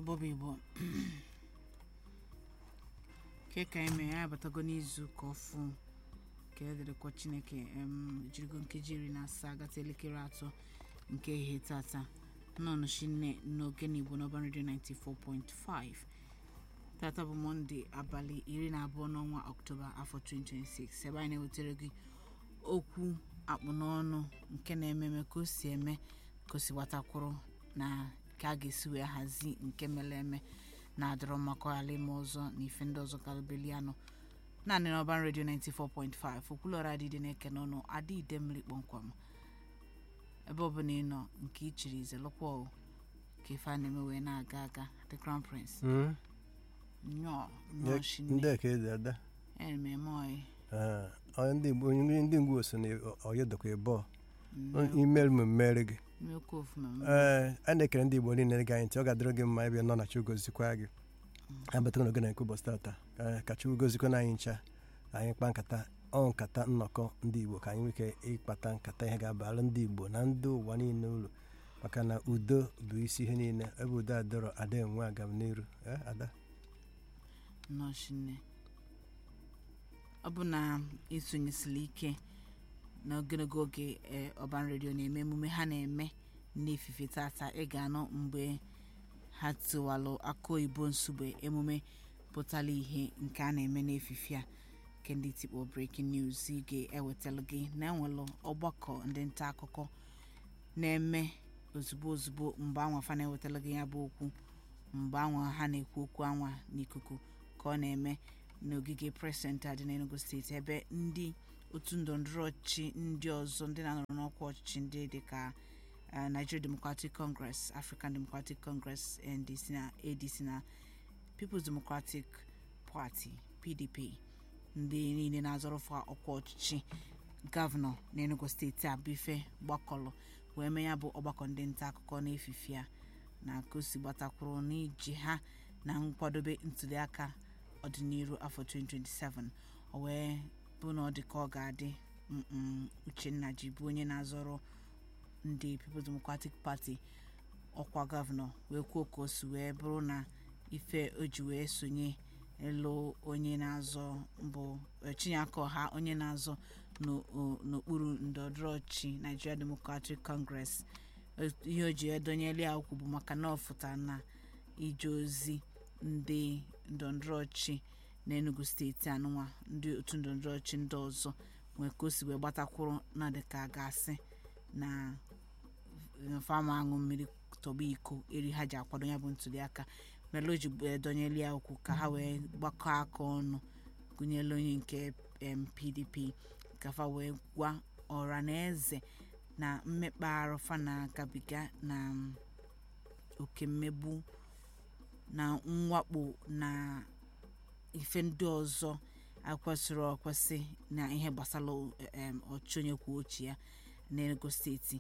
ebobo igbo ke ka eme ya abatago n'izu ka ọfụ ka edịrịkwa chineke em jirigo nkeji iri na asaa gata elekere atọ nke ihe tata nnọnụ shinne n'oge n'igbo n'ọban redio 94.5 tata bụ mọnde abalị iri na abụọ n'ọnwa ọktoba afọ 2026 ebe anyị na-ewetara gị okwu akpụ n'ọnụ nke na-ememe ka o si eme ka o si gbatakwụrụ na ka a ga-esi wee hazi nke mere eme na-adọrọ mmakọ ala ime ọzọ na ife ndị ọzọ kalụbelianụ naanị n'ọban redio 94.5 okwulọra adịdị na-eke n'ọnụ adịide mmiri kpọmkwem ebe ọbụla ị nọ nke ichiri ize lụkwa o ka ife a na-eme wee na-aga aga the crown prince nnọọ nnọọ ndị shinne ka ezi ada ememe ọyị Ee, onye ndị Igbo- onye ndị ngwu so na oyedokwa ịbọ nnọọ imeri m mmeri gị mmekwu ofuma ee a na-ekere ndị Igbo niile gị anyị ntị ọ ga-adịrị gị mma ebe nọ na Chugozikwa gị abatara n'oge na nke ụbọchị tata Ee, ka Chukwu gozikwa na anyị ncha anyị kpaa nkata ọ nkata nnọkọ ndị Igbo ka anyị nwee ike ịkpata nkata ihe ga-abara ndị Igbo na ndị ụwa niile uru maka na udo bụ isi ihe niile ebe udo adịrọ ada enwe agam n'iru Ee, ada nnọọ shinne ọ bụ na isonyesịrị ike n'ogologo oge ee, ọban redio na-eme emume ha na-eme n'efife tata ị ga-anụ mgbe ha tiwalụ aka oyibo nsugbe emume pụtara ihe nke a na-eme n'efife a nke ndị tikpo breaking news ị ga-ewetalụ gị na enwelụ ọgbakọ ndị nta akụkọ na-eme ozugbo ozugbo mgbe anwa fa na-ewetara gị ya bụ okwu mgbe anwa ha na-ekwu okwu anwa n'ikuku ka ọ na-eme n'ogige pres senta dị n'enugu steeti ebe ndị otu ndọrọndọrọ ọchịchị ndị ọzọ ndị na-anọrọ n'ọkwa ọchịchị ndị dịka eh, nigeria democratic congress african democratic congress ndc na adc na peoples democratic party pdp ndị niile na-azọrọfa ọkwa ọchịchị gọvanọ n'enugu steeti a bụ ife gbakọrọ wee mee ya bụ ọgbakọ ndị nta akụkọ n'efife a na ka o si gbatakwuru n'iji ha na nkwadobe ntuliaka ọdịnihu afọ 2027 o wee bụ na ọ dị ka ọ ga-adị mm, uchenna ji bụ onye na-azọrọ ndị peoples democratic party ọkwa gọvanọ wee kwuo ka o si wee bụrụ na ife o ji wee sonye elu onye na-azọ mbụ eh, chinyeaka ọha onye na-azọ n'o- o- n'okpuru ndọrọndọrọ ọchịchị nigeria democratic congress Eh, ihe o ji edonyere ya ukwu bụ maka na ọ fụtara na ije ozi ndị ndọrọndọrọ ọchịchị n'enugu steeti anụnwa ndị otu ndọrọndọrọ ọchịchị ndị ọzọ nwee ka o si wee gbatakwuru na dịka a ga-asị na fama aṅụ mmiri tọba iko eri ha ji akwado ya bụ ntuliaka mere o ji edonyere ya okwu ka ha wee gbakọ aka ọnụ gụnyere onye nke em, pdp ka fa wee gwa ọra na eze na mmekpa arụ fa na-agabiga na mm, oke mmegbu na mwakpo na ife ndị ọzọ akwesịrị ọkwesị na ihe gbasara em, ọchịchị onye kwuo uche ya n'enugu steeti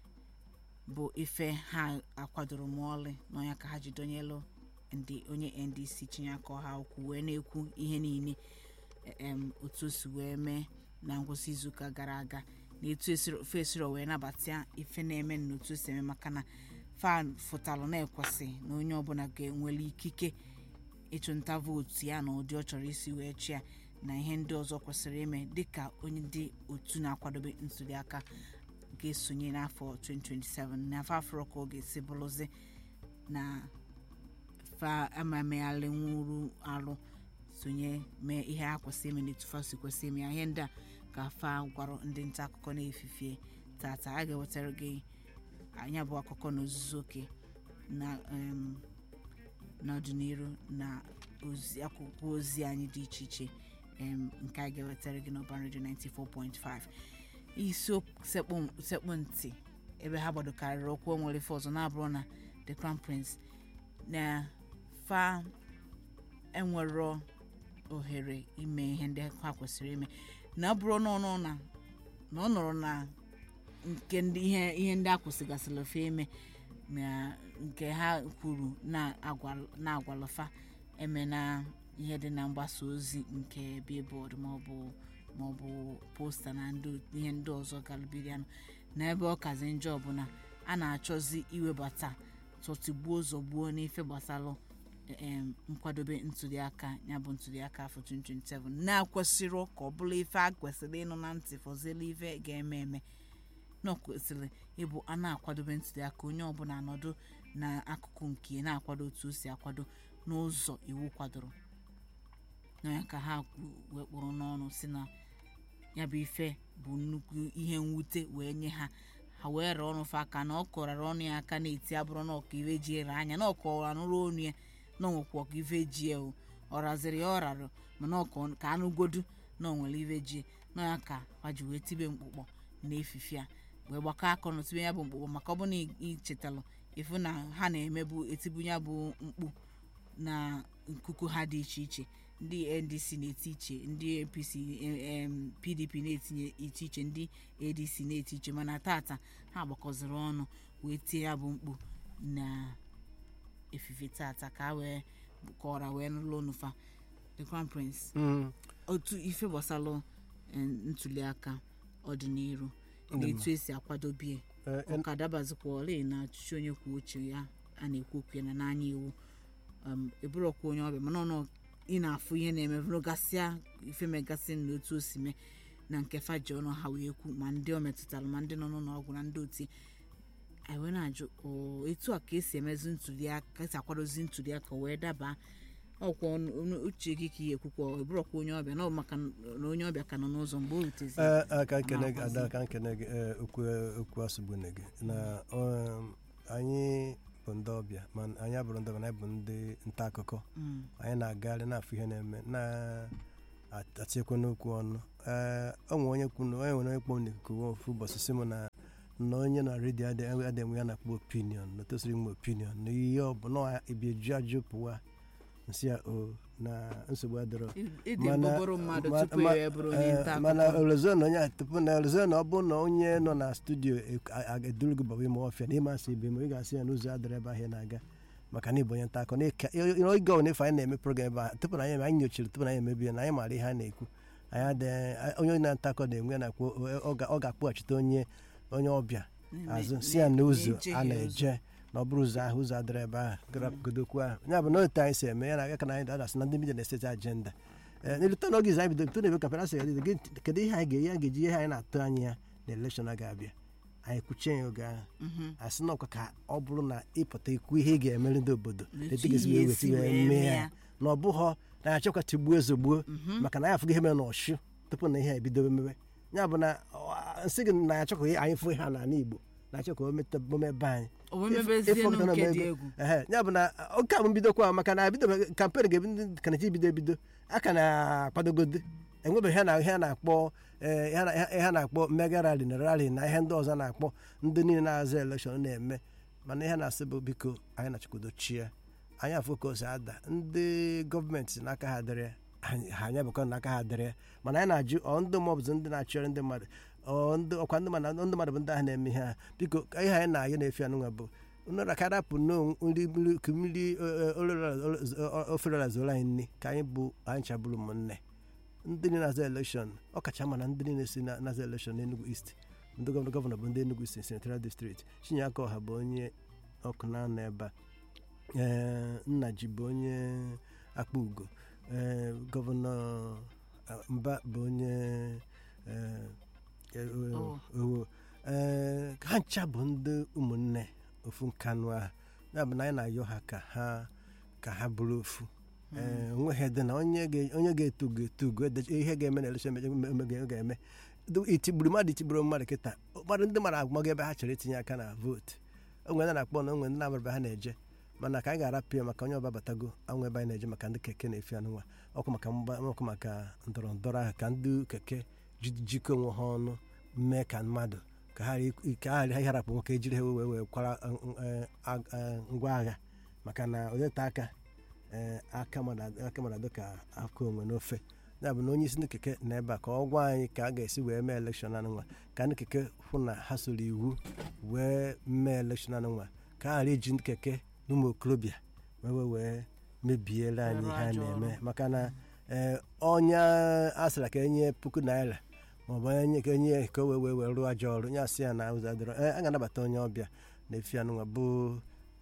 bụ ife ha akwadoro ma ọlị n'ọnya ka ha ji donyelu ndị onye ndc chinyeaka ọha okwu wee na-ekwu ihe niile em, otu o si wee mee na ngwụsị izuụka gara aga na etu esiro- ofe esiro wee nabata ife na-eme na otu o si eme maka na fan fụtalụ na-ekwesị na onye ọbụla ga-enwele ikike ịchụnta vootu ya na ụdị ọ chọrọ isi wee chịa na ihe ndị ọzọ kwesịrị ime dịka onye ndị otu na-akwadobe ntuliaka ga-esonye n'afọ 2027 n'afọ afọ ka ọ ga-esi bụrụzi na fa amamegharị nwuru arụ sonye mee ihe ha kwesịrị ime n'etu fa si kwesị ime ya ihe ndị a ka fa gwara ndị nta akụkọ na-efifie tata a ga-ewetara gị anya bụ akụkọ n'ozuzu oke na em, n'ọdịnihu na ozi akwụkwọ ozi anyị dị iche iche em, nke a ga-ewetara gị n'ọban redio 94.5 isi sekpụ sekpụ ntị ebe ha gbadokarịrị okwu o nwere ife ọzọ na-abụrụ na the crown prince na fa enwero ohere ime ihe ndị ha kwesịrị ime na ọ bụrụ n'ọnụ na na ọ nọrọ na nke ndị ihe ihe ndị a kwụsịgasịrị ofe ime na nke ha kwuru na-agwa- na-agwalụfa eme na ihe dị na mgbasa ozi nke billboard maọbụ maọbụ posta na ndị ihe ndị ọzọ galụbirianụ na ebe ọ kazi njọ ọbụla a na-achọzi iwebata tọtigbuo zọgbuo n'ife gbasalụ em, nkwadobe ntuliaka ya bụ ntuliaka afọ 2027 na-akwesịrị ka ọ bụla ife a kwesịrị ịnụ na ntị fọzielu ife ga-eme eme na ọ kwesịrị ịbụ a na-akwadobe ntuliaka onye ọbụla nọdụ n'akụkụ nke ya na-akwado otu o si akwado n'ụzọ iwu kwadoro na ya ka ha kwu- wee kpụrụ n'ọnụ si na ya bụ ife bụ nnukwu ihe mwute wee nye ha ha wee ree ọnụ fa aka na ọ kọrara ọnụ ya aka na-eti abụrụ na ọka ive ji ere anya na ọkọwara nụrụ onu ya na onwekwa ọka ive ji ya o ọ raziri ya ọ rarụ mana ọka ka anụgodu na o nwere ive ji na ya ka ha ji wee tibe mkpụkpọ na-efife a wee gbakọ aka ọnụ tibe ya bụ mkpụkpọ maka ọ bụ na ichetalụ ịfụ na ha na-emebu etibu ya bụ mkpu na nkuku ha dị iche iche ndị ndc na-eti iche ndị apc em, pdp na-etinye iche iche ndị adc na-eti iche mana tata ha gbakọziri ọnụ wee tie ya bụ mkpu na efife tata ka a wee kọra wee nụlụ onufa the crown prince Mm. otu ife gbasalụ em, ntuliaka ọdịnihu na etu esi akwadobie Eh, ọ ka dabazikwa ole na ọchịchị onye kwuo uche ya a na-ekwu okwu ya na n'anya iwu um, eburọkwa onye ọbịa mana ọnụ ị na-afụ ihe na-eme vụrụgasịa ife megasị na otu o si mee na nke faji ọnụ ha wee kwu ma ndị o metụtara ma ndị nọ n'ụlọ ọgwụ na ndị oti anyị wee na-ajụ o etu a ka esi emezi ntụliaka ka esi akwadozi ntụliaka wee daba ọkwa ọnụ- ọnụ- uche gị ka ihe ekwukwa eburọkwa onye ọbịa na ọ bụ maka na onye ọbịa ka nọ n'ụzọ mgbe o rutezi Eh, eh, ka nkene gị na-akwazi. ada ka nkene gị eh, okwu okwu asụgbune gị na um, anyị bụ ndị ọbịa ma anyị abụrụ ndị ọbịa na anyị bụ ndị nta akụkọ Mm, anyị na-agagharị na-afụ ihe na-eme na-atinyekwa n'okwu ọnụ ee o nwere onye kwuru onye nwere onye kpọm n'ikuku ofu ụbọchị sị m na na onye na redio adịghị enwe ya na-akpọ opinion na tosiri nwe opinion na ihe ọ bụ na ibi eju ajụ pụwa nsị ya o na nsogbu adịrọ ịdị Mana- mbụbụrụ mmadụ ma- tupu ma- ya bụrụ onye eh, nta mana akụkọ olezo na onye a- tupu na olezo na ọ bụ na onye nọ na studio eduru gị baba ime ọfịa na ịmasị ibe ma ị ga-asị ya n'ụzọ adịrị ebe ahụ ị na-aga maka na ịbụ onye nta akọ na-eke oge ọ na-efe anyị na-eme program ebe a tupu na anyị eme anyị nyochiri tupu na anyị emebi ya na anyị maara ihe a na-ekwu anyị adịghị onye na-ata akọ na-enwe na-akpọ ọ ga- ọ ga-akpọghachite onye onye ọbịa azụ si ya n'ụzọ a na-eje na ọ bụrụ ụzọ ahụ ụzọ adịrị ebe ahụ godokwu ahụ ya bụ na otu anyị si eme ya na aga ka na anyị dadasị na ndị midia na-eseti ajenda ee n'elute n'oge izu anyị bido bido na-ebe kampena sị gị kedu ihe anyị ga-eyi anyị ga-eji ihe anyị na-atụ anya ya na elekshọn a ga-abịa anyị kwuchie ya oge ahụ asị na ọkwa ka ọ bụrụ na ịpụta ikwu ihe ị ga-emere ndị obodo Etu etu ga-esi ihe wee esi weta wee wee mee mee ya ya. na ọ bụghọ na anyị achọkwa tigbuo ezogbuo maka na anyị afụgo ihe mere n'ọchụ tupu na ihe a ebido mewe ya bụ na ọ, nsị gị na anyị achọkwa anyị fụ ihe a n'ala Igbo na achọkwa omebe anyị omemebezienu nke dị egwu ehe ya bụ na oke abụ mbidokwa maka na bido kampen ga-ebido kanachi bido ebido a ka na-akwadogode enwebeghị ihe na ihe a na-akpọ eh, ihe na- ihe a na-akpọ mega rali na rali na ihe ndị ọzọ a na-akpọ ndị niile na-azụ elekshọn na-eme mana ihe na-asị bụ biko anyị na-achịkwadochie anyị afụ ka o si ada ndị gọọmenti n'aka ha dịrị anyị- ha anya bụkwa n'aka ha dịrị mana anyị na-ajụ ọ ndị maọbụzi ndị na-achịrị ndị mmadụ ọ ndị ọkwa ndị mmadụ ndị mmadụ bụ ndị ahụ na-eme ihe ha biko ka ihe anyị na-ayọ na-efe anụnwa bụ nra ka rapụ nri mmiri ka mmiri oferela zuola anyị nri ka anyị bụ anyị chabụrụ ụmụnne ndị niile na-aza elekshọn ọkacha ma na ndị niile si na- na-aza elekshọn n'Enugu East ndị gọvanọ gọvanọ bụ ndị Enugu East senatorial district Chinyaka Ọha bụ onye ọkụ na-anọ ebe a ee Nnaji bụ onye akpa ugo ee gọvanọ ah, Mba bụ onye ee, eh, Owo. owo ee ha ncha bụ ndị ụmụnne ofu nkanụ ahụ ya bụ na anyị na-ayọ ha ka ha ka ha bụrụ ofu ee onweghị dị na onye ga- onye ga-etu ga-etu go ede- ihe ga-eme na elekshọn ga-eme Du- itigburu mmadụ itigburu mmadụ kịta ụfọdụ ndị mara agụmago ebe ha chọrọ itinye aka na vootu onwe ndị na-akpọ na onwe ndị na-amara ebe ha na-eje mana ka anyị ga-arapụ ya maka onye ọba batago anwụ ebe anyị na-eje maka ndị keke na-efi anụnwa ọkụ maka mgba ọkụ maka ndọrọ ndọrọ ahụ ka ndị keke ji- jikọ onwe ha ọnụ mee ka mmadụ ka ha ghara- ka ha ghara ịharapụ nwoke ejiri ha wee wee kwara eh, ag- eh, ngwa agha maka na onyeta aka eh, aka mmadụ aka mmadụ ka aka onwe n'ofe ya bụ na onye isi ndị keke na ebe a ka ọ gwa anyị ka a ga-esi wee mee elekshọn anụnwa ka ndị keke hụ na ha soro iwu wee mee elekshọn anụnwa ka a ghara iji ndị keke na ụmụ okorobịa wee wee wee mebiere anyị Arụ ihe a ajọ na-eme ọrụ. maka na ee onye a sịra ka enye puku naira maọbụ onye ka enye ka o wee wee wee rụọ ajọ ọrụ ya sị ya na ụzọ adịrọ ee a ga-anabata onye ọbịa na-efi anụnwa bụ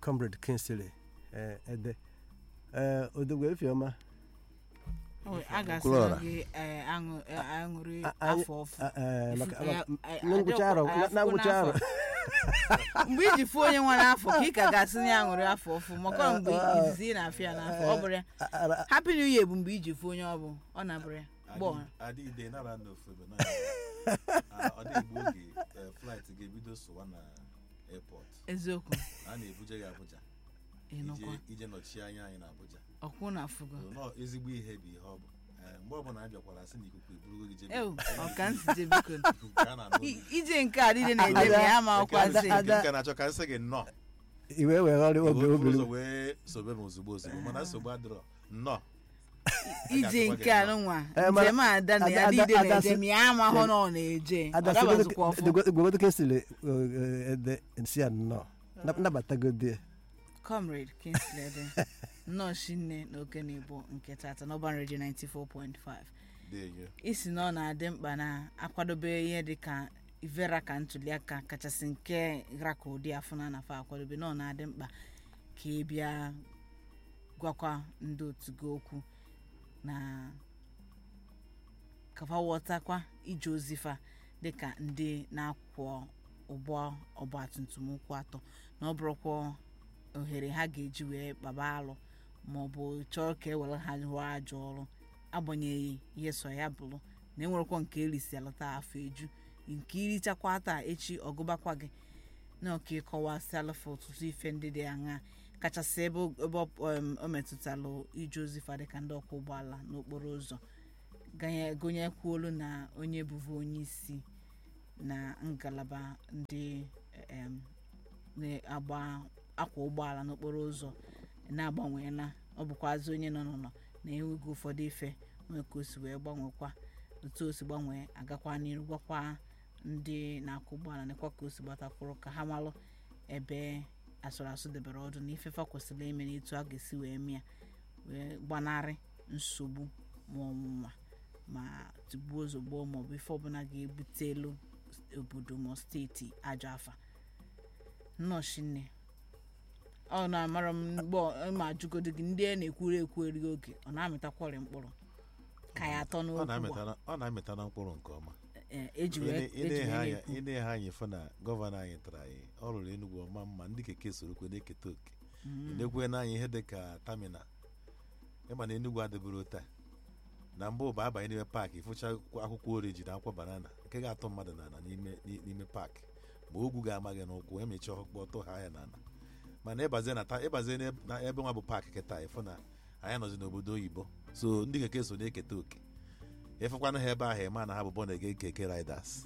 comrade kinsley eh, ede Eh, odogwu efiọma O, a ga-asị Kwulọra. gị eh, aṅụ- eh, aṅụrị A- anyị- afọ ọfụ Ah, eh, maka- Ifufe ya- maka- eh, na ngwụcha arọ adịkwa- na- na ngwụcha afọ arọ mgbe iji fụ onye nwere afọ ka ị ka ga-asị na ya aṅụrị afọ ọfụ maka mgbe izizi ị na-afịa ya n'afọ ọ bụrụ ya Ah, ah, ah, happy new year bụ mgbe iji fụ onye ọ bụ ọ na-abụrụ ya gbọọ adịghịde nara n'ofe ebe na ọ dị mgbe oge eh, flight ga-ebido sụwa na airport eziokwu a na-ebuje gị Abuja ịnụkwa ije- ije nọchie anya anyị na Abuja ọkwụ na afụgo nọ ezigbo ihe bụ ihe ọ bụ Eh, mgbe ọbụla anyị bịakwara sị na ikuku eburugo gị jebe ewu ọka nsite biko ikuku ka a na-anụ I- ije nke a niile na-eje ma ya ma ọkwazi Ada- nke na-achọ ka nsị gị nnọọ iwe wegharị obi Iwe obiri ụzọ wee sobe m ozugbo ozugbo mana nsogbu adịrọ nnọọ ije nke a nụnwa Eh, mana- njem a ada na Ada- ya Ada- niile Ada na-eje sị- ma ya amahụ na ọ na-eje ọ dabazikwa ọfụ gwegodo kinsley eh, ede si ya nnọọ Nab- nabatagodi ya. comrade kingsley dị nnọọ shinne na oke na igbo nke tata n'ọban redio 94.5 Deyo. isi na ọ na-adị mkpa na akwadobe ihe dị ka ivera ka ntuliaka kachasị nke ra ka ụdị afọ na anafa akwadobe na ọ na-adị mkpa ka ị bịa gwakwa ndị otu gị okwu na kafa ghọtakwa ije ozifa dịka ndị na-akwọ ụgbọ ọgbatumtum ụkwụ atọ na ọ bụrụkwa ohere ha ga-eji wee kpaba alụ maọbụ chọọ ka e were ha rụọ ajọ ọrụ agbanyeghị ihe so ya bụrụ na enwerekwa nke erisi alụta afọ eju nke irichakwa taa echi ọgụbakwa gị na ọka ịkọwasịalụfa ọtụtụ ife ndị dị aṅa kachasị ebe o- ebe ọ- em, o metụtalụ ije ozi fa dịka ndị ọkwọ ụgbọala n'okporo ụzọ ganye- gụnyekwuolu na onye bụvu onye isi na ngalaba ndị em, na-agba akwa ụgbọala n'okporo ụzọ na-agbanweela ọ bụkwazi onye nọ n'ụlọ na-enweghị ụfọdụ ife nwee ka o si wee gbanwekwa otu o si gbanwee agakwa n'iru gwakwa ndị na-akwụ ụgbọala nekwa ka o si gbatakwụrụ ka ha malụ ebe asụrụ asụ debere ọdụ na ifefa kwesịrị ime na etu a ga-esi wee mịa wee gbanarị nsogbu ma ọnwụnwa ma tigbuo ozugbo maọbụ ife ọbụla ga-ebute elu obodo ma steeti ajọ afa nnọchinne ọ na-amara m mgbe ọ- ma ajụgodo gị ndị a na-ekwuru ekwu erighị oge ọ na-amịtakwọrị mkpụrụ ka ya atọ Ọ n'okwu na-amịta na- ọ na-amịta na mkpụrụ nke ọma Eh, eji wee Ine- eji ine wee ha anya- na-ekwu. ine ha anyị fụ na gọvanọ anyị tara anyị ọ rụrụ enugwu ọma mma ndị keke sorokwe na-eketa oke nekwe n'anya ihe dị ka tamina ịma na enugwu adịbụrụ taa na mbụ bụ abanye n'ime paakị ịfụcha akwụkwọ oriji na akwụkwọ banana nke ga-atụ mmadụ n'ala n'ime n'ime paakị ma ogwu ga-ama gị n'ụkwụ emechaa ọkpọ tụ ha ya n'ala mana ịbazie na ta- ịbazie n'ebe- na ebe nwa bụ paakị kịta ịfụ na anyị nọzi n'obodo oyibo so ndị keke so na-eketa oke ịfụkwana ha ebe ahụ ịma na ha bụ bọnege keke riders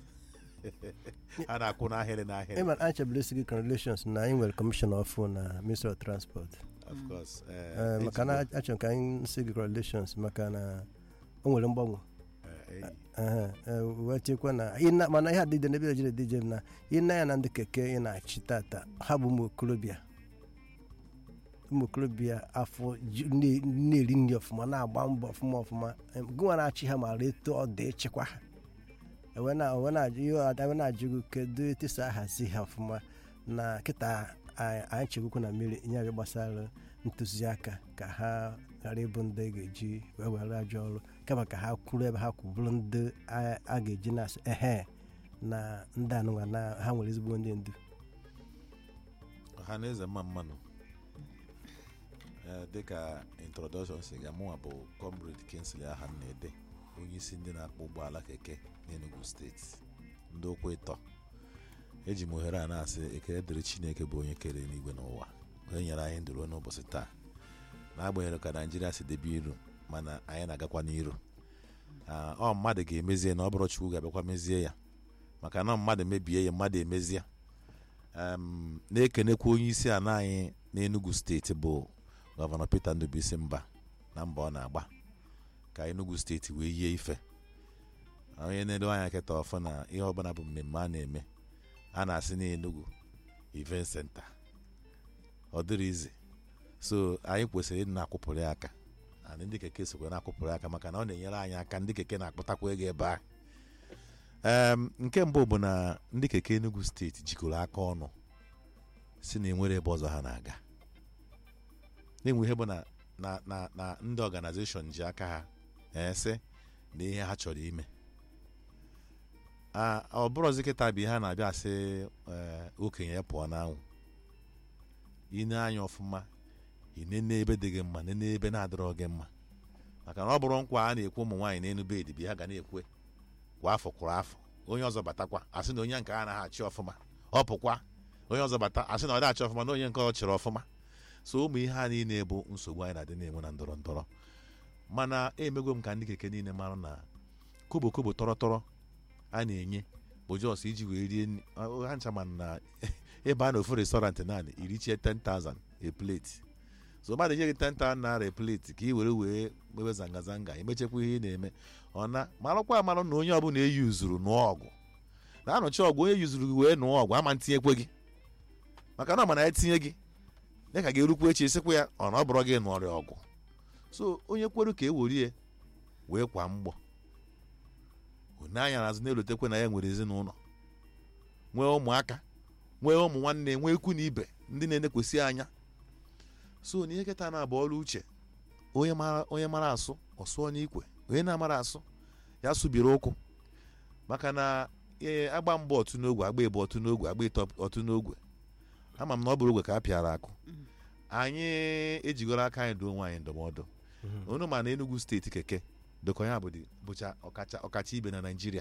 ha na-akwụ n'ahịrị n'ahịrị ịma anyị chebere isi gị congratulations na anyị nwere kọmishọna ọfụ na ministry of transport of course eh, Eh, maka na ezigbo, achọrọ ka anyị si gị congratulations maka na o nwere mgbanwe eh, enyi. Ehe, eh, wee chekwa na ị na- mana ihe adịde n'ebe ejire dije na ị na ya na ndị keke ị na-achị tata ha bụ ụmụ okorobịa ụmụ okorobịa afọ ju- na- na-eri nri ọfụma na-agba mbọ ọfụma ọfụma Em, gịnwa na-achị ha mara etu ọ dị ịchịkwa ha ewe na- ewe na-ajụ ihe ọ ewe na-ajụ gị kedu etu esi ahazi ha ọfụma na kịta anyị anyị chegokwu na mmiri nye abịa gbasara ntụziaka ka ha ghara ịbụ ndị a ga-eji wee were ajọ ọrụ kama ka ha kwuru ebe ha kwubụrụ ndị a a ga-eji na-asị ehe na ndị anụnwa na ha nwere ezigbo ndị ndu ọha na eze mma mmanụ Eh, dịka introduction si ga mụnwa bụ comrade kinsley aha na-ede onye isi ndị na-akpọ ụgbọala keke n'enugu steeti ndị ụkwụ ịtọ eji m ohere a na-asị ekele dịrị chineke bụ onye kere n'igwe n'ụwa onye nyere anyị ndụ ruo n'ụbọchị taa n'agbanyeghị ka naijiria si debe iru mana anyị na-agakwa n'iru Ah, ọ mmadụ ga-emezie na ọ bụrụ chukwu ga-abịakwa mezie ya maka na mmadụ mebie ya mmadụ emezie Em, na-ekenekwa onye isi ala anyị n'enugu steeti bụ gọvanọ peter ndụbụisi mba na mba ọ na-agba ka enugu steeti wee yie ife onye na-edo anya kịta ọfụ na ihe ọbụla bụ mmemme a na-eme a na-asị n'enugu event center ọ dịrị izi so anyị kwesịrị ịdị na-akwụpụrụ ya aka and ndị keke sokwa na-akwụpụrụ ya aka maka na ọ na-enyere anyị aka ndị keke na-akpụtakwa ego ebe a Em, nke mbụ bụ na ndị keke enugu steeti jikọrọ aka ọnụ si na enwere ebe ọzọ ha na-aga na-enwe ihe bụ na na na na ndị ọganizeshọn ji aka ha ese na ihe ha chọrọ ime a ọ bụrụzi kịta bụ ihe a na-abịa asị ee, okenye ya pụọ n'anwụ ine anya ọfụma inene ebe dị gị mma nene ebe na-adịrọ gị mma maka na ọ bụrụ nkwa a na-ekwu ụmụ nwaanyị n'enu bedi bụ ha ga na-ekwe kwa afọ kwụrụ afọ onye ọzọ batakwa asị na onye nke a anaghị achị ọfụma ọ pụkwa onye ọzọ bata asị na ọ dị achị ọfụma na onye nke ọ chịrị ọfụma so ụmụ ihe a niile bụ nsogbu anyị na-adị na-enwe na ndọrọ ndọrọ mana emego m ka ndị keke niile mara na kobo kobo tọrọ tọrọ a na-enye bụ jos iji wee rie nri Ọ- ha ncha mana na ebe a na ofu restọrantị naanị irichie 10,000 a plate so mmadụ nye gị 10,000 naira a plate ka ị were wee mewe zanga zanga emechekwa ihe ị na-eme ọ na marakwa amarụ na onye ọbụla eyi uzuru nụọ ọgụ na-anọchi ọgụ onye yuzuru gị wee nụọ ọgụ ama ntinyekwe gị maka na ọ ma na ya tinye gị ya ka ga-erukwu echi sịkwa ya ọ na ọ bụrụ gị nụọrịa ọgụ so onye kweru ka e werie wee kwa mgbọ one anya n'azụ na-elotekwe na ya nwere ezinụlọ nwee ụmụaka nwee ụmụ nwanne nwee ikwu na ibe ndị na-enekwesị anya so na ihe kịta na-abụ ọrụ uche onye mara onye mara asụ ọ sụọ n'ikwe onye na-amara asụ ya sụbiri ụkwụ maka na ee agba mbọ otu n'ogwe agba ebe otu n'ogwe agba ịtọ otu n'ogwe ama m na ọ bụrụ ogwe ka a pịara akụ anyị ejigoro aka anyị duo nwaanyị ndụmọdụ unu ma na Enugu steeti keke dịka ya bụ dị- bụcha ọkacha ọkacha ibe na Naịjirịa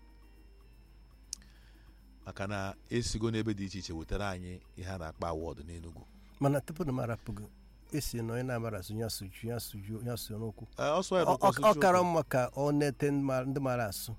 maka na esigo n'ebe dị iche iche wetara anyị ihe a na-akpọ awọdụ n'Enugu mana tupu na m arapụgo esi na onye na-amara asụ ya sụju ya sụju ya sụọ n'okwu Ee, ọsọ ya Ọ- n'ụkwụ, ọ ọsọ ọ kara Chukwu. mma ka ọ nete ndị ma- ndị mara asụ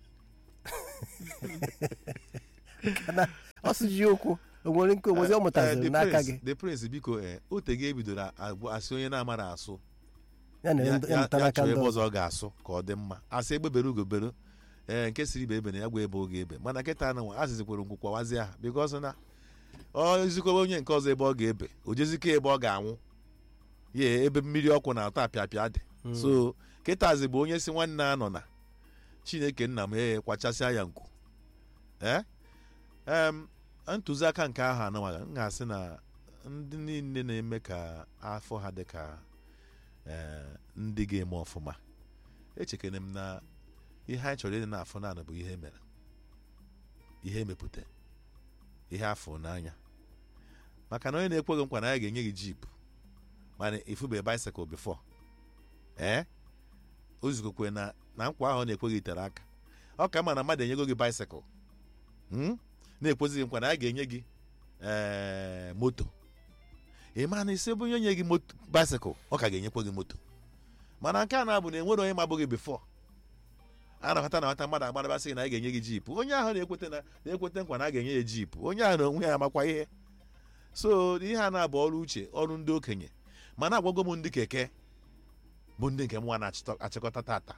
Kana ọ sụji okwu o nwere nke onwezi ọ Eh, mụtaziri the n'aka prince- gị the prince biko ee otege ebidoro agwụ asị onye na-amara asụ ya na ya ndị- ya- ya mụta ya n'aka chọọ ndị ebe ọzọ ọzọ ọ ga-asụ ka ọ dị mma asị egbebere ugobere ee nke siri ibe ebe na ya gwa ebe oge ebe mana nkịta na nwa azịzikwere ngwụ kwawazie ha bikos na ọ zikobe onye nke ọzọ ebe ọ ga-ebe o jezike ebe ọ ga-anwụ ya ebe mmiri ọkụ na-atọ apịapịa dị so kịtazi bụ onye si nwanne a nọ na chineke nna m ee kwachasịa ya nku ee em ntụziaka nke ahụ anụmaga m ga-asị na ndị niile na-eme ka afọ ha dị ka ee, ndị ga-eme ọfụma echekere m na ihe anyị chọrọ ịdị na-afụ naanị bụ ihe mere ihe emepụta ihe afọ n'anya maka na onye na-ekweghị nkwa na ya ga-enye gị jip mana ifube bicycle before ee o zugokwe na na nkwa ahụ ọ na-ekweghị tere aka ọ ka mma na mmadụ enyego gị bicycle hmm? na-ekwezighị nkwa na ya ga-enye gị ee moto ị ma na isi ebe onye nye gị moto bicycle ọ ka ga-enyekwa gị moto mana nke a na-abụ na enwere onye mabụghị before a na-ahụta na nwata mmadụ agbarabasị na a ga-enye gị jip onye ahụ na-ekweta na na-ekweta nkwa na a ga-enye ya jip onye ahụ na onwe ya amakwa ihe so ihe a na-abụ ọrụ uche ọrụ ndị okenye mana agwago m ndị keke bụ ndị nke mwa na-achịkọta tata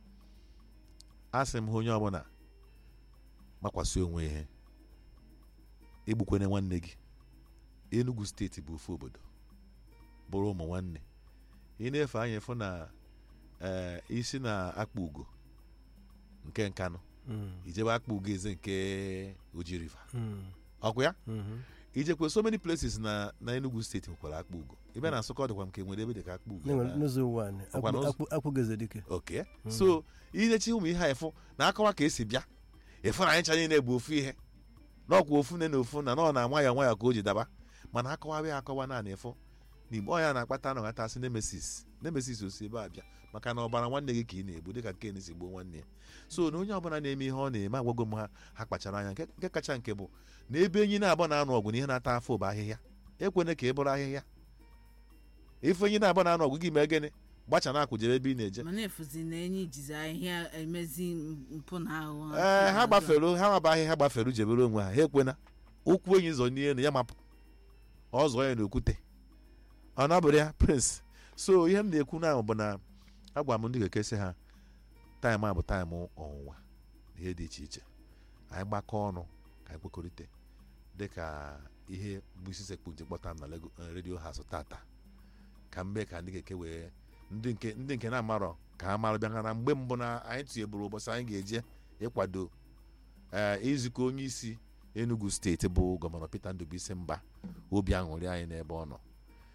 a sị m ha onye ọbụla gbakwasị onwe ihe egbukwana nwanne gị Enugu steeti bụ ofu obodo bụrụ ụmụ nwanne ị na-efe anya fụ na ee isi na akpa ugo nke nkanụ Mm, ijebe akpa ugo eze nke oji river mm, ọkụ ya mhm. ijekwe so many places na na Enugu steeti nwekwara akpa ugo ebe na Nsụka dịkwa nke nwere ebe dị ka akpa ugo Na-enwe na- n'ụzọ ụwa anyị Ọkwa n'ụzọ- akpụ- akpụgeze dike oke so inechi ụmụ ihe a efu na akọwa ka esi bịa efu na anyị ncha niile bụ ofu ihe n'ọkwa ofu nne na ofu na nọ na nwayọọ nwayọọ ka o ji daba mana akọwa ya akọwa naanị efu n'igbo ọ ya na-akpata na ọghata asị nemesis nemesis osi ebe a bịa maka na ọbara nwanne gị ka ị na-egbu dịka ken si gbuo nwanne ya so na onye ọbụla na-eme ihe ọ na-eme agwago m ha ha kpachara anya nke nke kacha nke bụ na ebe enyi na-abụ na-anụ ọgụ na ihe na-ata afọ bụ ahịhịa ekwene ka ị bụrụ ahịhịa ife enyi na-abụ na-anụ ọgụ gị mee gịnị gbacha na akwụjebe ebe ị na-eje mana efuzi na enyi jizi ahịhịa emezi mpụ na ahụhụ ee ha gbafere ha maba ahịhịa gbafere jebere onwe ha ha ekwena ụkwụ enyi zọ n'elu ya mapụ ọ zọọ ya n'okwute ọ nabụrụ ya prince so ihe m na-ekwu na bụ na agwa m ndị keke sị ha taịm a bụ taịm ọnwụnwa na ihe dị iche iche anyị gbakọ ọnụ ka anyị kwekọrịta dịka ihe bụ isi sekpu ji kpọta m na Lego- eh, redio house tata ka mgbe ka ndị keke wee ndị nke ndị nke na-amarọ ka ha mara bịa na mgbe mbụ na anyị tinyeburu ụbọchị anyị ga-eje ịkwado ee izukọ onye isi enugu steeti bụ gọvanọ peter ndubuisi mba obi aṅụrị anyị n'ebe ọ nọ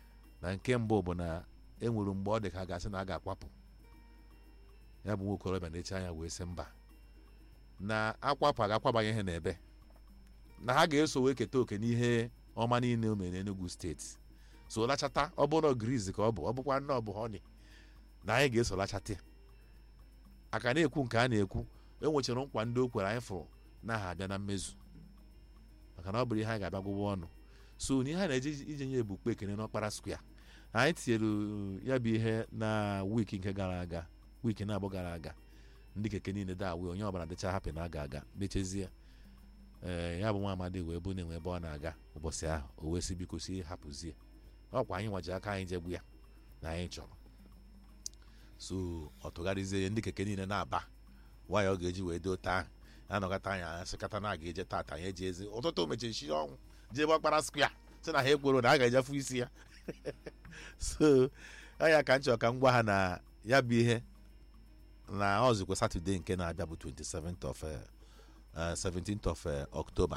na nke mbụ bụ na e nwere mgbe ọ dị ka a ga-asị na a ga-akwapụ ya bụ nwa okorobịa na-eche anya wee sị mba na akwapụ a ga-akwabanye ihe n'ebe na ha ga-eso wee keta oke n'ihe ọma niile o mere n'Enugu steeti so lachata ọ bụrụ na griz ka ọ bụ ọ bụkwa nne ọ bụ honi na anyị ga-eso lachata ya aka na-ekwu nke a na-ekwu e nwechara nkwa ndị o kwere anyị fụrụ na ha abịa na mmezu maka na ọ bụrụ ihe anyị ga-abịa gwụwa ọnụ so n'ihe a na-eje ije nye ebukpe ekene n'ọkpara square anyị tinyere ya bụ ihe na wiiki nke gara aga wiiki na-abụ gara aga ndị keke niile da awe onye ọbụla dịcha hapụ na aga aga mechezie ee ya bụ nwa amadi wee bụ na-enwe ebe ọ na-aga ụbọchị ahụ o wee sị biko si hapụzie ọkwa anyị nwaji aka anyị jegbu ya na anyị chọrọ so ọ tụgharịzie ya ndị keke niile na-aba nwaanyị ọ ga-eji wee dote ahụ anọkọta anya asịkata na a ga-eje tata ya eji ezi ụtụtụ mechiri ọnwụ jee gbakpara skwa si na ha ekworo na a ga-ejefu isi ya so anya ka m chọrọ ka m gwa ha na ya bụ ihe na ọzụkwa satọde nke na-abịa bụ 27th of eh, eh, 17th of eh, October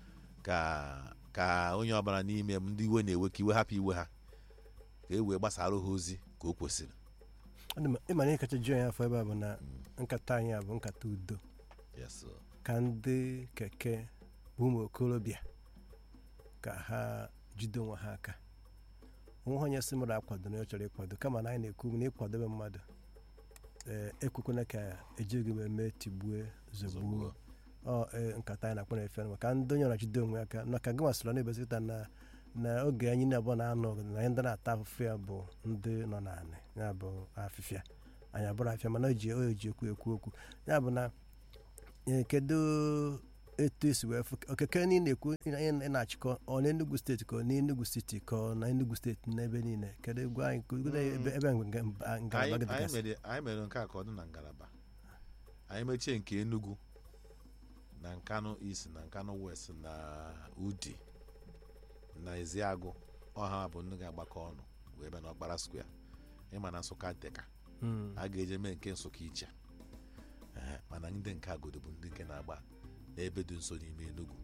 ka ka onye ọbụla n'ime m ndị iwe na-ewe ka iwe hapụ iwe ha ka e wee gbasara ha ozi ka o kwesịrị ịma na ihe kacha ju anyị afọ ebe a bụ na nkata anyị a bụ nkata udo yes sir. ka ndị keke bụ ụmụ okorobịa ka ha jide onwe ha aka onwe onye si mmadụ akwado na ọ chọrọ ịkwado kama na anyị na-ekwu na ịkwadobe mmadụ ee ekwekwana ka ejighị m eme tigbue zogbuo Zogbuo. ọ ee, nkata anyị na-akpọ na efe maka ndị onye ọrachide onwe ya aka na ka gị masịrị na-ebezikọta na na oge anyị na-abụọ na-anọ ọgụ na anyị ndị na-ata afụfụ ya bụ ndị nọ n'anị ya bụ afịfịa anyị abụrụ afịa mana o ji o ji ekwu ekwu okwu ya bụ na ee, kedu etu esi wee fụ okeke niile ekwu anyị na-achịkọ ọ n'Enugu steeti ka ọ n'Enugu steeti ka ọ na Enugu steeti n'ebe niile kedu gwa anyị ka ugodo ebe ebe nga- mba- ngalaba anyị gị anyị dịgasị mere anyị mere nke a ka ọ dị na ngalaba anyị mechie nke Enugu na Nkanu East na Nkanu West na Udi na Eziagụ ọha bụ ndị ga-agbakọ ọnụ wee bịa n'ọkpara square ịma na Nsụka dịka Mm. a ga-eje mee nke Nsụka iche Ehe, mana ndị nke agodo bụ ndị nke na-agba n'ebe dị nso n'ime Enugu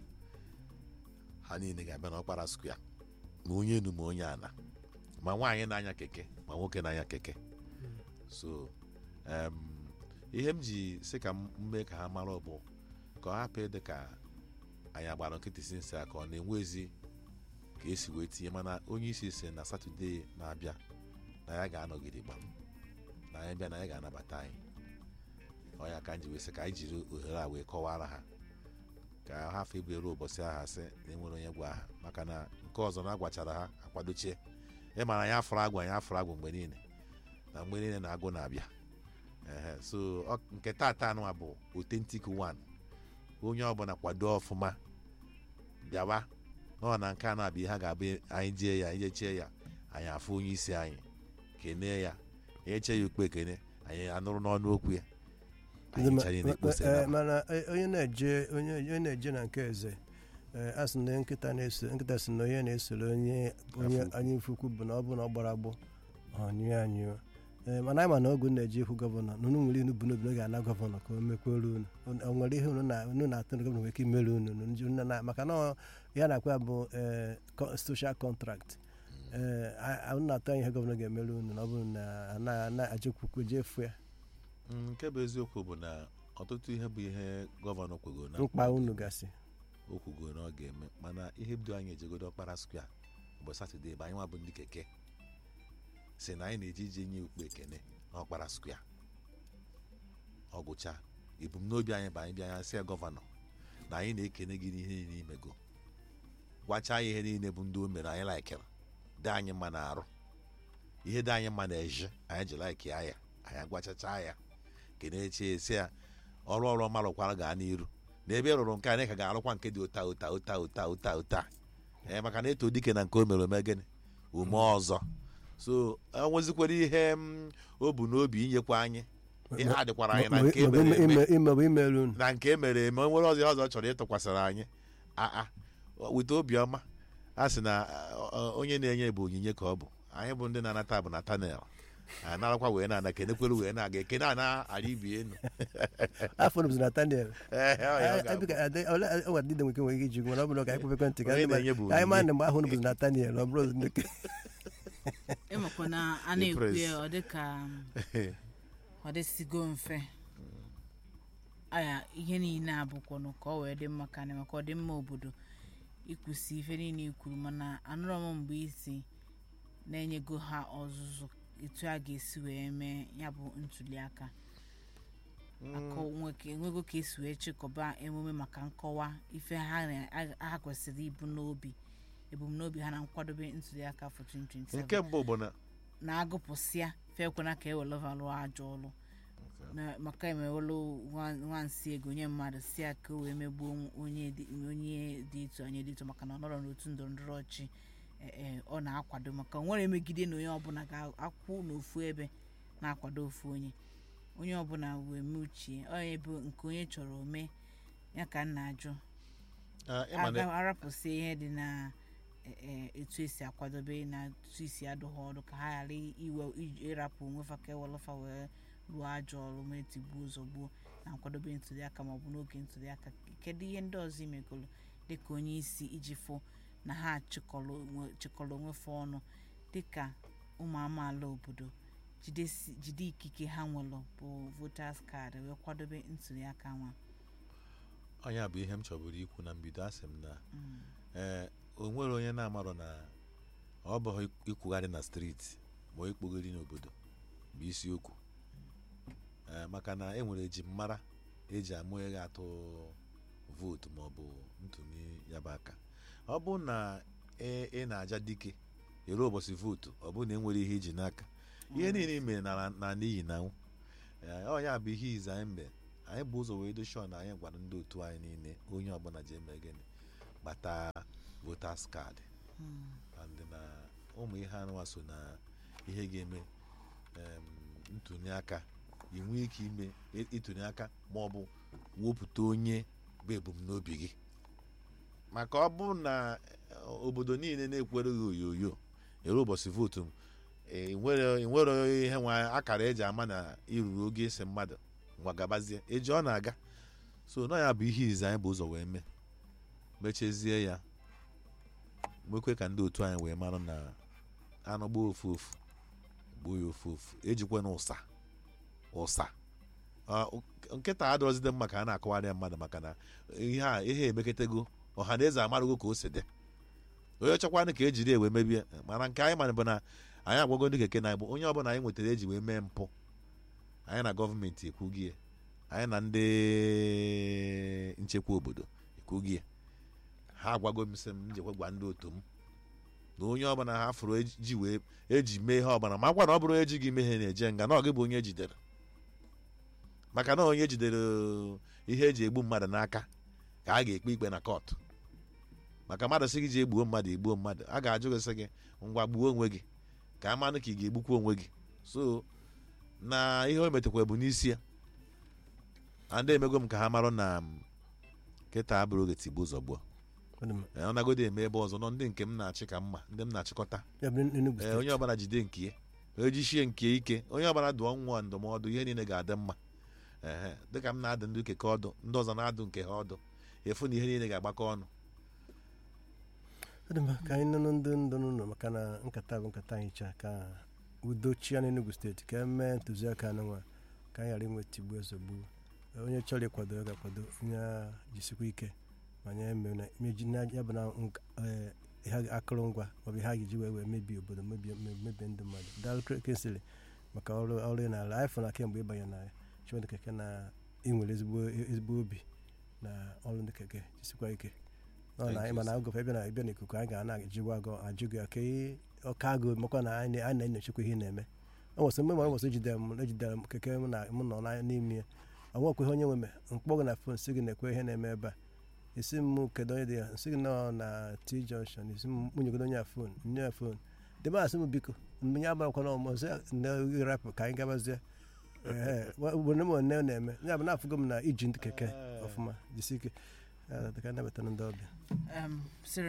ha niile ga-abịa n'ọkpara square ma onye enu ma onye ana ma nwaanyị na-anya keke ma nwoke na-anya keke so em, ihe m ji sị ka m mee ka ha mara bụ ka ọ hapụ ịdị ka anyị agbara nkịtị si nsị a ka ọ na-enwe ezi ka esi wee tinye mana onye isi si na satọde na-abịa na ya ga-anọgide gbam na anyị bịa na ya ga-anabata anyị ọ ya ka m ji wee sị ka anyị jiri ohere a wee kọwara ha ka ha afọ ibu eru ụbọchị ahụ sị na enwere onye gwa ha maka na nke ọzọ na agwachara ha akwadochie ịmara ya afụrụ agwụ anyị afụrụ agwụ mgbe niile na mgbe niile na agụ na-abịa ehe so ọ- nke tata anụwa bụ authentic one onye ọbụla kwado ọfụma bịawa nọ na nke a na-abịa ihe ha ga-abụ anyị jee ya anyị jechie ya anyị afụ onye isi anyị kenee ya eche ya okpe ekene anyị anụrụ n'ọnụ okwu ya anyị Ndị ma- ncha niile ma- ekpose eh, na mana eh, onye na-eje onye onye na-eje na nke eze eh, a sị na nkịta na-eso nkịta sị na onye na-esoro onye onye Afọ ukwu. anyị ifukwu bụ na ọ bụ na ọ gbara agbụ ọ nyụọ anyụọ ee mana anyị ma na oge unu na-eje ikwu gọvanọ na unu nwere inu bụ n'obi na ga-ana gọvanọ ka o mekwere unu o nwere ihe unu na unu na-atụ na gọvanọ nwere ike imere unu unu ndị- unu na- maka na ọ- ya na-akwa bụ eh, co- social contract ee a- a- unu na-atụ anya ihe gọvanọ ga-emere unu na ọ bụrụ na na- na-ajekwukwu jefu ya Mm, nke bụ eziokwu bụ na ọtụtụ ihe bụ ihe gọvanọ kwego na mkpa unu gasị o kwugo na ọ ga-eme mana ihe bido anyị ejegodo ọkpara skwa mgbe satọde bụ anyị nwa bụ ndị keke si na anyị na-eje ije nye ukpe ekene n'ọkpara skwa ọ gwụcha ebumnobi anyị bụ anyị bịa ya sị ya gọvanọ na anyị na-ekene gị n'ihe niile imego gwacha ya ihe niile bụ ndị o mere anyị laikere dị anyị mma na arụ ihe dị anyị mma na eje anyị ji laiki ya ya anyị agwachacha ya kene chi esi ya ọrụ ọrụ ọma rụkwara gaa n'iru na ebe ị rụrụ nke anyị ka ga-arụkwa nke dị ụta ụta ụta ụta ụta ụta ee maka na eto dike na nke o mere ome gịnị ume ọzọ so enwezikwara ihe m o bu n'obi inyekwa anyị ihe a dịkwara anyị na nke mere eme imebụ imere unu na nke mere eme o nwere ọzọ ihe ọzọ ọ chọrọ ịtụkwasịrị anyị aa weta obiọma a sị na ọ, ọ, onye na-enye bụ onyinye ka ọ bụ anyị bụ ndị na-anata bụ natanel anyị narakwa wee na-ana kenekwere wee na-aga ekene a na-ara ibi enu afọ nụbụzi Nathaniel Ee, ọ ya ọ ga-abụ. ọwa dịde nweke nwere ike iji mana ọ bụrụ ka anyị kpebe ekwentị ka Onye ndị ma- na-enye bụ anyị ma onyinye. na mgbe ahụ nụbụzi Nathaniel ọ bụrụ ndị ke- ịmakwa na a The na-ekwu press. ya ọ dị ka ọ dịsigo mfe aya ihe niile abụkwanụ ka ọ wee dị mma ka anyị maka ọdịmma obodo ikwusi ife niile i kwuru mana anụrọ m mgbe isi na-enyego ha ọzụzụ etu a ga-esi wee mee ya bụ ntuli aka akọ nweke enwego ka esi wee chịkọba emume maka nkọwa ife ha na- ha kwesịrị ibu n'obi ebumnobi ha na nkwadobe ntuli aka afọ 2027 nke mbụ bụ na na-agụpụsịa fekwena ka ewelova lụọ ajọ ọlụ Na- maka emewelu nwa- nwansi ego nye mmadụ si ya ka o wee megbuo onye dị onye dị etu onye dị etu maka na ọ nọrọ n'otu ndọrọ ndọrọ ọchị eh, eh, ọ na-akwado maka o nwere emegide na onye ọbụla ga-akwụ n'ofu ebe na-akwado ofu onye onye ọbụla wee mee uchie onye bụ nke onye chọrọ ome ya ka m na-ajụ ah, ịma na aga arapụsị ihe dị na eh, eh, etu esi akwadobe na etu esi adụ ha ọdụ ka ha ghara iwe ij- ịrapụ onwe fa ka ewelụfa wee rụọ ajọ ọrụ ma etigbuo zọgbuo na nkwadobe ntụliaka maọbụ n'oge ntụliaka kedu ihe ndị ọzọ imegolo dịka onye isi iji fụ na ha chịkọrọ onwe- chịkọrọ onwefe ọnụ dịka ụmụ amaala obodo jidesi- jide ikike ha nwere bụ voters card wee kwadobe ntụliaka nwa onye a bụ ihe m chọburu ikwu na mbido asị m na Mm. ee o nwere onye na-amarọ na ọ bụghị ikwugharị na steeti ma ikpogharị n'obodo bụ isiokwu ee maka na e nwere eji mmara eji amụ ego atụ vootu ma ọ bụ ntụnye ya bụ aka ọ bụ na ị ị na-aja dike ere ụbọchị vootu ọ bụ na enwere ihe iji n'aka ihe niile i mere na na n'iyi na nwụ Ee, ọ ya bụ ihe ize anyị mbe anyị bụ ụzọ wee doshọ na anyị gwara ndị otu anyị niile onye ọbụla ji eme gịnị gbata voters card Mm. and na ụmụ ihe anụwa so na ihe ga-eme em, ntụnye aka ị nwee ike ime ị- ịtụnye aka ma ọ bụ wepụta onye bụ ebumnobi gị maka ọ bụ na eh, obodo niile na-ekwere gị oyoyo ere ụbọchị vootu m ị nwere ị nwere ihe nwa akara eji ama na iruru oge isi mmadụ ngwa gabazie eji ọ na-aga so nọ ya bụ ihe izi anyị bụ ụzọ wee mee mechezie ya mekwe ka ndị otu anyị wee mara na anụ gbuo ofu ofu gbuo ya ofu ofu ejikwa na ụsa ụsa Ọ, nkịta adọrọzide mma ka a na-akọwarị ya mmadụ maka na ihe a ihe emekọtago ọha na eze amarụgo ka o si dị onye chọkwanụ ka ejiri ewe mebie mana nke anyị mana bụ na anyị agwago ndị keke na igbo onye ọbụla anyị nwetara eji wee mee mpụ anyị na gọọmenti ekwugie anyị na ndị nchekwa obodo ekwugie ha agwago m sị m njekwa gwa ndị otu m na onye ọbụla ha fụrụ eji wee eji mee ihe ọbụla ma gwa na ọ bụrụ eji gị ihe na-eje nga na ọ gị bụ onye ejidere maka na onye jidere ihe eji egbu mmadụ n'aka ka a ga-ekpe ikpe na kọtụ maka mmadụ sị gị ji egbuo mmadụ egbuo mmadụ a ga-ajụ gị sị gị ngwa gbuo onwe gị ka a manụ ka ị ga-egbukwa onwe gị so na ihe o metakwa bụ n'isi ya ndị emego m ka ha marụ na m, kịta abụrụ oge tigbuo zọgbuo Ọ dị mma. Ee, ọ nagodi eme ebe ọzọ nọ ndị nke m na-achị ka mma ndị m na-achịkọta ya bụ Enugu ee steeti onye ọbụla jide nke ya ejichie nke ike onye ọbụla dụọ nwa ndụmọdụ ihe niile ga-adị mma ehe dịka m na-adụ ndị keke ọdụ ndị ọzọ na-adụ nke ha ọdụ efu na ihe niile ga-agbakọ ọnụ ọ dị mma ka anyị nụnụ ndị ndụ n'ụlọ maka na nkata bụ nkata anyị chaa ka udo chia n'Enugu steeti ka emee ntụziaka anụnwa ka anyị ghara inwe tigbuo ezogbu onye chọrọ ịkwado ya ga-akwado onye a jisikwa ike ma nye eme na meji na ya bụ na nka- eh, ihe akụrụngwa maọbụ ihe a ga-eji wee wee mebie obodo mebie mebie ndị mmadụ daalụ kensịlị maka ọrụ ọrụ ị na-arụ anyị fụ na kemgbe ịbanye na chimedị keke na ị nwere ezigbo ezigbo obi na ọrụ ndị keke jisikwa ike ọ na Thank anyị you, mana agụfe ebe na ebe na ikuku anyị ga na-ajụgwa agụ ajụ gị ka ị ọka agụ makwa na anyị anyị na-enyochakwa ihe ị na-eme ọ nwesị mgbe ma ọ nwesị ejidere m ejidere m keke m na m nọ na- n'ime ya ọ nwekwa ihe onye nwe me mkpọ gị na fon si gị na-ekwe ihe na-eme ebe a isi m kedu onye dị ya nsị gị nọ na t junction isi m nwunyegodo onye a fon nye ya fon debe asị m biko nye agbakwana ọmụ sị na rapụ ka anyị gabazie ee obodo m one na-eme ya bụ na-afụgo m na iji ndị keke ọfụma jisi ike Ya, ka nabatara ndị ọbịa um,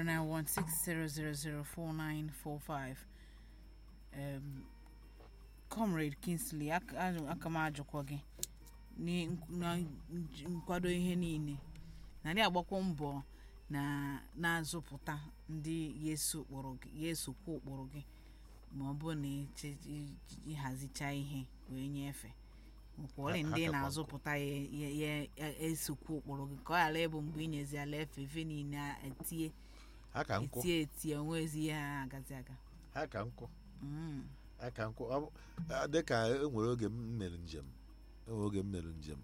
0916000495 um, comrade kingsley ak- ajụ- aka m ajụkwa gị ni- na nj- nkwado ihe niile na ndị agbakwa mbọ na na-azụpụta ndị ga-eso ụkpụrụ gị ga-esokwa ụkpụrụ gị ma ọ bụ na iche- i- ịhazicha ihe wee nyefee nwekwara Ha- ndị ha kakwa na-azụpụta ya ya- ya ya esokwu ụkpụrụ gị ka ọ ghara ịbụ mgbe ị nyezi ala efe efe niile a etie ha ka nkwụ etie etie onwezi ihe ha agazi aga ha ka nkwụ Mm. ha ka nkwụ Ọ bụ- a, dịka enwere oge m mere njem enwere oge m mere njem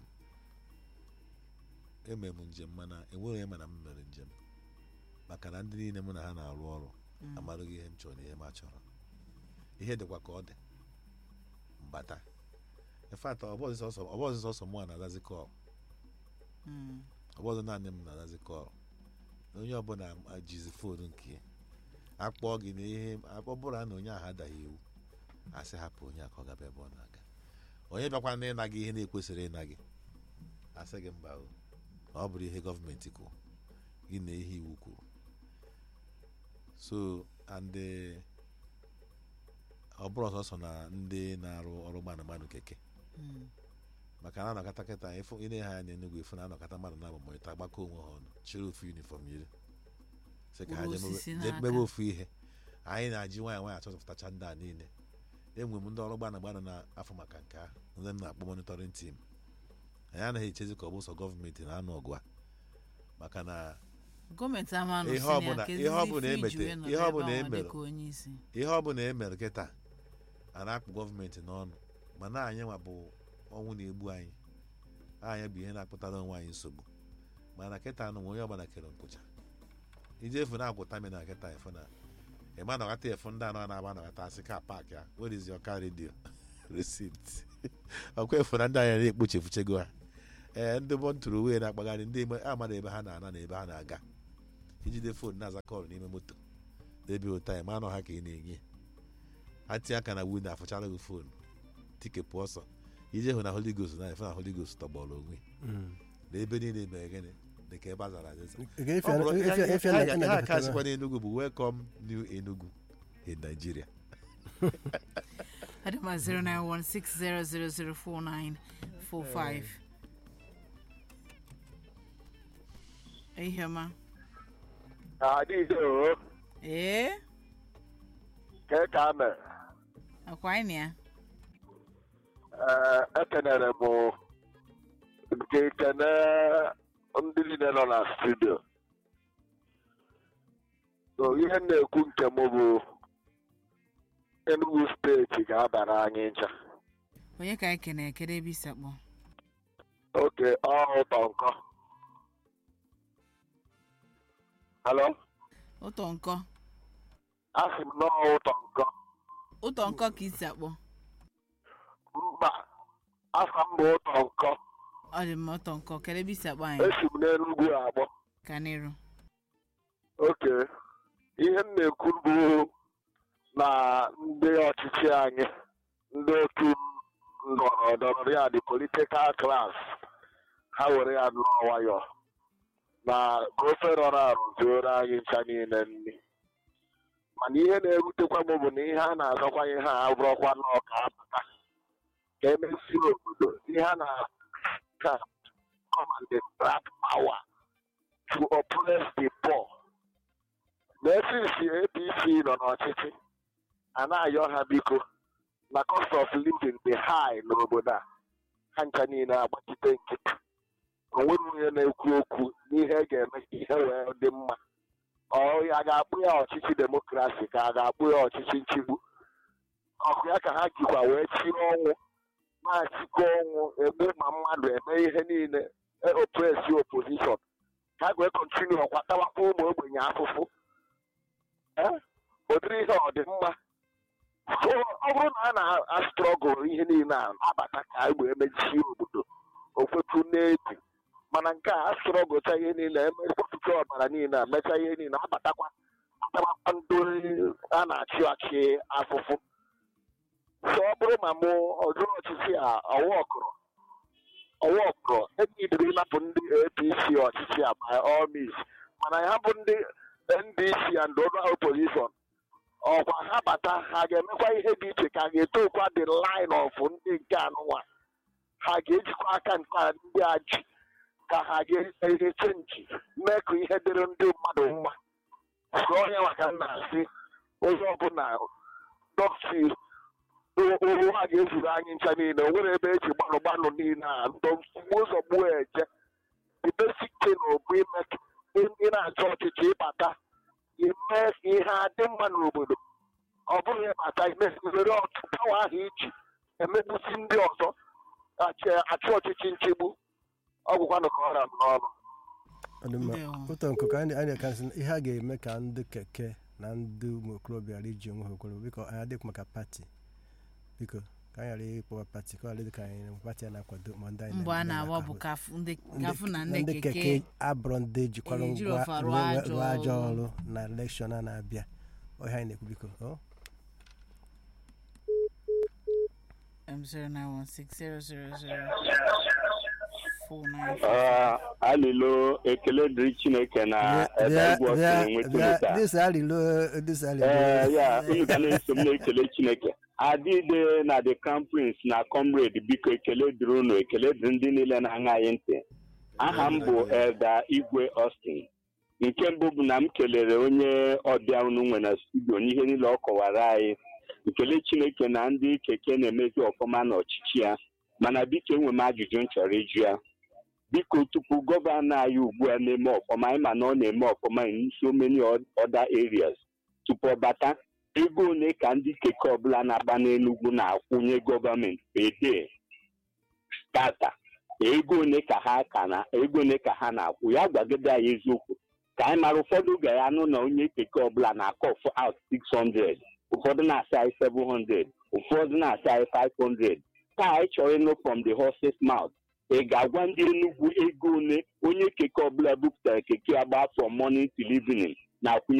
emere m njem mana enwere onye mana m mere njem maka na ndị niile mụ na ha na-arụ ọrụ Mm. amaghị ihe m chọrọ na ihe m achọrọ ihe dịkwa ka ọ dị mbata infat ọbọzi sọsọ mụ a na-azazi kọl Mm. ọbọzọ naanị m na-azazi kọl onye ọbụla jizi foonu nke ya akpọọ gị na ihe ọ bụrụ na onye ahụ adaghị iwu asị hapụ onye a ka ọ gaba ebe ọ na-aga onye bịakwa na ịna gị ihe na-ekwesịrị ịna gị asị gị mba o na ọ bụrụ ihe gọọmenti kwuru gị na ihe iwu kwuru so and eh, ọ bụrụ ọsọsọ na ndị na-arụ ọrụ mmanụ mmanụ keke Mm. maka na anọkọta kịta ịfụ ile ha anya n'enugwu efu na anọkọta mmadụ na agbamọta agbakọ onwe ha ọnụ chịrị ofu yunifọm yiri sị ka ha Buru jee osisi mebe- jee n'aka. mebe ofu ihe anyị na-aji nwaanyị nwaanyị achọpụtacha ndị a niile enwe m ndị ọrụ gbana gbana na-afọ maka nke ahụ ndị m na-akpọ monitoring team anyị anaghị echezi ka ọ bụ sọ gọọmenti na-anụ ọgụ a maka na gọọmenti ama nọ Ihe si na ọbụla- ya, ihe kezizi ọbụla ife iji emete- wee nọdụ ihe ebe ọbụla ahụ emere. dịka onye isi ihe ọ bụla e mere kịta a na-akpụ gọọmenti n'ọnụ mana anyị nwa bụ ọnwụ na-egbu anyị anyị bụ ihe na-akpụtara onwe anyị nsogbu mana kịta anụ onye ọbụla kere nkwụcha ije efu na-akwụ tamina kịta efu na ịma nọghata efu ndị anọ na-agba nọghata asị ka paakị a where is your car radio receipt ọkwa efu na ndị anyị na-ekpochefuchego ha ee ndị bụ ntụrụ wee na-akpagharị ndị ime- amara ebe ha na-ana na ebe ha na-aga ijide foonu na-aza kọlụ n'ime moto ebe ụta ya ma anọ ha ka ị na-enye ha tinye aka na wu na afụchara gị foonu tikepụ ọsọ ije hụ na holy ghost na efe na holy ghost tọgbọrọ onwe na ebe niile mere gịnị dị ka ebe a zara azaza Ga-efe Ọ bụrụ efe- ihe- efe ihe- na- ihe na- a ka na- sịkwa n'Enugu bụ welcome new Enugu in Nigeria adịma 09160004945 iheọma adịghị o ee ke ka mere akwa anyị na ya ee ekenere m nke kene ndị niile nọ na studio so ihe m na-ekwu nke m bụ Enugu steeti ga-abara anyị ncha onye ka anyị kene ekele ebe isi akpọ oke ọ ụtọ nkọ halo ụtọ nkọ asị m nọọ ụtọ nkọ ụtọ nkọ ka isi akpọ mba afa m bụ ụtọ nkọ ọ dị mma ụtọ nkọ kele ebe isi akpọ anyị esi m n'Enugu akpọ ka n'iru oke ihe m na-ekwu bụ na ndị ọchịchị anyị ndị otu ndọrọ ndọrọ ya dị politikal klas ha were ya nụọ nwayọ na ka ofe rọrọ arụ zuoro anyị ncha niile nri mana ihe na-erutekwa m bụ na ihe a na-azọkwa ihe a abụrọkwa n'ọka apụta ka emesi obodo ihe a na-aka command grab power to oppress the poor n'efisi apc nọ n'ọchịchị a na-ayọ ha biko na cost of living dị high n'obodo a ha ncha niile agbachite nkịtị o nwere onye na-ekwu okwu n'ihe ga-eme ka ihe wee dị mma ọ ya ga-akpụ ya ọchịchị demokrasi ka a ga-akpụ ya ọchịchị nchigbu ọkụ ya ka ha jikwa wee chie ọnwụ na-achịkọ ọnwụ egbu ma mmadụ eme ihe niile opresi opposition ka a wee kontinu ọkwatawakwa ụmụ ogbenye afụfụ ee ụdịrị ihe ọ dị mma so ọ bụrụ na a na-astrọgụl ihe niile a abata ka egbe emechie obodo okwetu n'ebi mana nke a astrọgụlcha ihe niile emekpọpụta ọbara niile a mechaa ihe niile abatakwa atabakwa ndị a na-achị achị afụfụ so ọ bụrụ ma mụ ọjọọ ọchịchị a ọwa ọkụrụ ọwa ọkụrụ enyidere ịnapụ ndị apc ọchịchị a by all means mana ha bụ ndị ndc and other opposition ọkwa ha bata ha ga-emekwa ihe dị iche ka ha ga-etokwa the line of ndị nke anụnwa ha ga-ejikwa aka nke a ndị a ji ka ha ga-ese ihe chenji mee ka ihe dịrị ndị mmadụ mma so onye maka nna asị onye ọbụla dọkịta ụrụ a ga-ezuru anyị ncha niile o nwere ebe eji gbanụ gbanụ niile a ndo mgbe ụzọ gbuo eje the basic thing bụ ime ka ị na-achọ ọchịchị ịbata ime ka ihe adị mma n'obodo ọ bụghị ịbata were pawa ahụ iji emegbusi ndị ọzọ achị- achị ọchịchị nchegbu ọ bụkwanụ ka ọ ra m n'ọnụ Ọ dị mma. Ndewo. ụtọ nkụ ka anyị anyị na-ekasị ihe a ga-eme ka ndị keke na ndị ụmụ okorobịa ghara iji onwe ha okwuru biko anyị adịghị maka pati biko ka anyị ghara ịkpọwa pati ka ọ ghara dị ka anyị na pati a na-akwado ma ndị anyị mbọ a na- na-awa bụ ahụ. kafu ndị Ndị- kafu na ndị ndị keke keke abụrụ ndị jikwara Eh, jiri ngwa ọfa rụọ rụọ- ajọ rụọ ajọ ọrụ. ọrụ na elekshọn a na-abịa ọhịa anyị na-ekwu biko ọ? um, 09160004945 Ah, alilo ekele dịrị chineke na Bịa- ebe bịa- egwu ọsọ bịa- enweta bịa- taa dịsa alilo dịsa alilo ee ya unu ga na-eso m na-ekele chineke adịde na the crown prince na comrade biko ekele dịrị unu ekele dịrị ndị niile na-aṅa anyị ntị aha m bụ elda igwe austin nke mbụ bụ na m kelere onye ọbịa unu nwe na studio n'ihe niile ọ kọwara anyị nkele chineke na ndị keke na-emezi ọfụma n'ọchịchị ya mana biko enwe m ajụjụ m chọrọ ịjụ ya biko tupu gọvanọ anyị ugbu a na-eme ọfụma anyị ma na ọ na-eme ọfụma in so many other areas tupu ọ bata ego ole ka ndị keke ọbụla na-agba n'enugwu na-akwụnye gọọmenti ede tata ego ole ka ha ka na ego ole ka ha na-akwụ ya gwagide anyị eziokwu ka anyị mara ụfọdụ ga ya nụ na onye keke ọbụla na-akọ f out 600 ụfọdụ na-asị anyị 700 ụfọdụ na-asị anyị 500 ka anyị chọrọ ịnụ from the horse's mouth ị ga-agwa ndị enugwu ego ole onye keke ọbụla bupụtara keke agba from morning till evening na-akwụnye